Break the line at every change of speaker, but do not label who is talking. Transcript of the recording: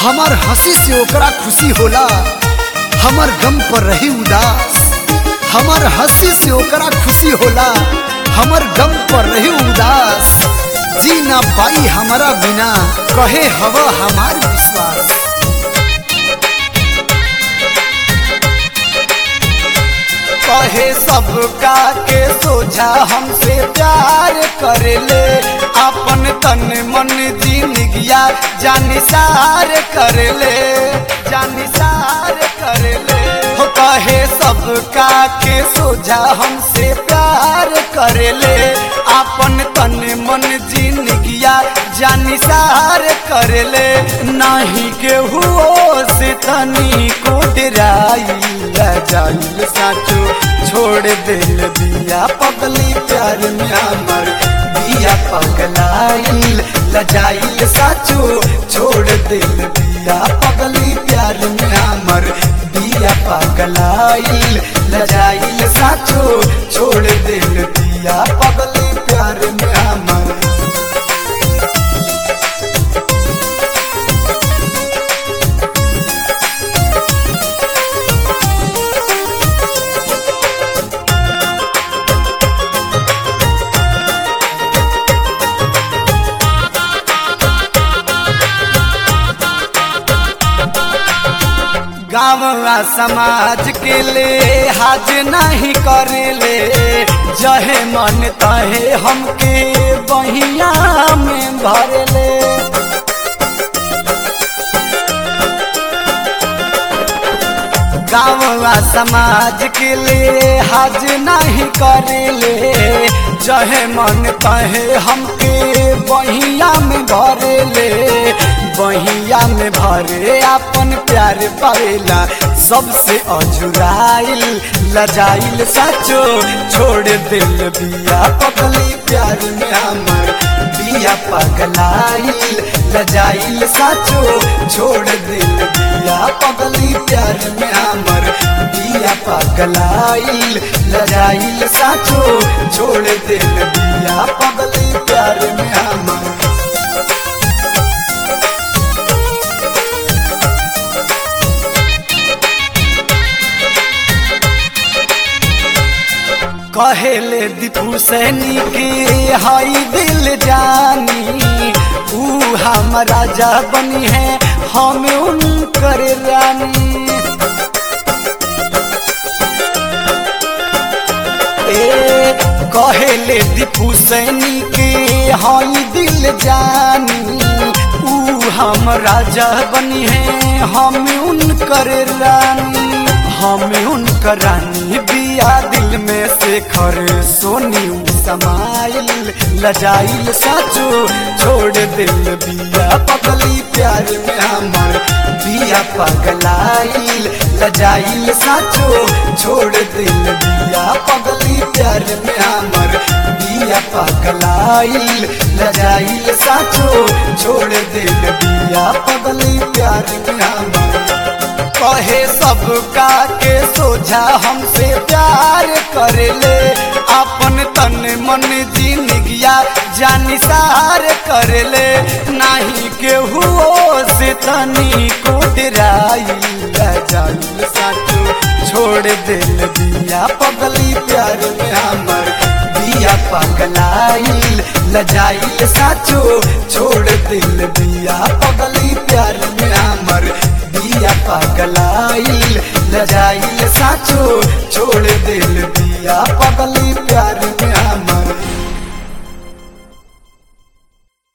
हमार हंसी से ओकरा खुशी होला हमार गम पर रही उदास हमार हंसी से ओकरा खुशी होला हमार गम पर रही उदास जी ना पाई हमारा बिना कहे हवा हमार विश्वास कहे सबका के सोझा हमसे प्यार कर ले अपन तन मन जिंदगिया जानिसार कर ले जानिसार कर ले हो कहे सबका के सोझा हमसे प्यार कर ले अपन तन मन जिंदगिया जानिसार कर ले नाही के हुओ से तनी को डराई जाइल साचो छोड़ दिल दिया पगली प्यार में हमर दिया पगलाइल लजाइल साचो छोड़ दिल दिया पगली प्यार में हमर दिया पगलाइल लजाइल साचो छोड़ दिल दिया पगली प्यार में हमर गाँव समाज के ले हाज नहीं करेले जहे मन तहे हमके बहिया में भरले गाँव समाज के लिए हाज नहीं करेले जहे मन तहे हमके बहिया में भरेले बहिया में भरे अपन प्यार पावेला सबसे अजुराइल लजाइल साचो छोड़ दिल बिया पगली प्यार में हमर बिया पगलाइल लजाइल साचो छोड़ दिल बिया पगली प्यार में हमर बिया पगलाइल लजाइल साचो छोड़ दिल बिया पगली प्यार में हमर कहेले दीपू सैनी के हाई दिल जानी ऊ हम राजा बनी है हम उनकर रानी ए कहेले दीपू सैनी के हाई दिल जानी ऊ हम राजा बनी है हम उनकर रानी हम उनकर रानी बिया दिल में से खर सोनी समाइल लजाइल साचो छोड़ दिल बिया पगली प्यार में हमर बिया पगलाइल लजाइल साचो छोड़ दिल बिया पगली प्यार में हमर बिया पगलाइल लजाइल साचो छोड़ दिल बिया पगली प्यार में हमर कहे सबका के सोझा हमसे प्यार कर ले अपन तन मन जिंदगिया जानिसार कर ले नहीं के हुओ से तनी को डराई जाइल साचो छोड़ दिल दिया पगली प्यार में हमर बिया पगलाइल लजाइल साचो छोड़ दिल दिया पगली प्यार में हमर बिया पगलाइल लजाइल साचो छोड़ दिल बिया पगली प्यार